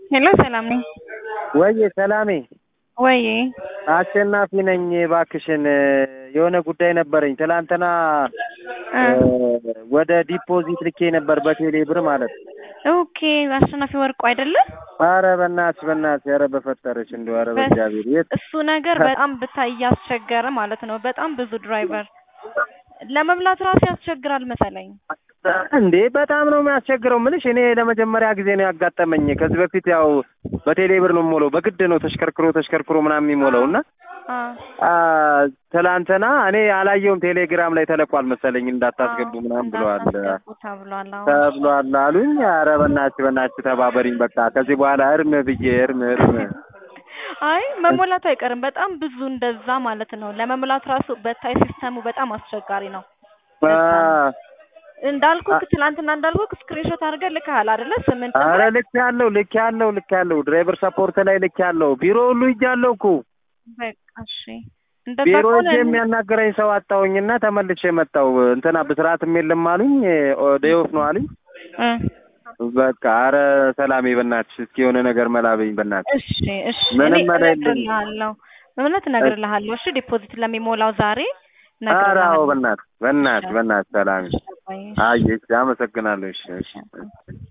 ሄሎ ሰላም ነኝ። ወዬ ሰላሜ ወይ አሸናፊ ነኝ። እባክሽን የሆነ ጉዳይ ነበረኝ። ትላንትና ወደ ዲፖዚት ልኬ ነበር በቴሌ ብር ማለት ነው። ኦኬ አሸናፊ ወርቁ አይደለም? አረ በእናትሽ በእናትሽ፣ ኧረ በፈጠረሽ እንደው ኧረ በእግዚአብሔር የት እሱ ነገር በጣም ብታይ እያስቸገረ ማለት ነው። በጣም ብዙ ድራይቨር ለመብላት ራሱ ያስቸግራል መሰለኝ። እንዴ በጣም ነው የሚያስቸግረው። ምልሽ እኔ ለመጀመሪያ ጊዜ ነው ያጋጠመኝ። ከዚህ በፊት ያው በቴሌ ብር ነው የምሞላው፣ በግድ ነው ተሽከርክሮ ተሽከርክሮ ምናምን የሚሞላው እና ትላንትና እኔ አላየውም። ቴሌግራም ላይ ተለቋል መሰለኝ እንዳታስገቡ ምናምን ብለዋል ተብሏል ተብሏል አሉኝ። ኧረ በእናትሽ በእናትሽ ተባበሪኝ በቃ ከዚህ በኋላ እርም ብዬ እርም እርም አይ መሞላቱ አይቀርም። በጣም ብዙ እንደዛ ማለት ነው። ለመሙላት ራሱ በታይ ሲስተሙ በጣም አስቸጋሪ ነው። እንዳልኩ ትናንትና እንዳልኩ ስክሪንሾት አድርገህ ልከሃል አይደለ? ስምንት አረ ልክ ያለው ልክ ያለው ልክ ያለው ድራይቨር ሰፖርት ላይ ልክ ያለው ቢሮ ሁሉ ሂጃለሁ እኮ በቃ እሺ። እንደዛ ቢሮ ከሆነ ሂጅ የሚያናገረኝ ሰው አጣሁኝና ተመልሼ መጣሁ። እንትና ብስራትም የለም አሉኝ። ዴዮፍ ነው አሉኝ። እ በቃ አረ ሰላሜ በእናትሽ እስኪ የሆነ ነገር መላበኝ በእናትሽ። እሺ እሺ። ምንም እኔ መላ የለኝም። እነግርልሃለሁ፣ እውነት እነግርልሃለሁ። እሺ ዲፖዚት ለሚሞላው ዛሬ ኧረ አዎ እነግርልሃለሁ። በእናትሽ በእናትሽ በእናትሽ ሰላሜ እሺ፣ አየሽ፣ አመሰግናለሁ። እሺ እሺ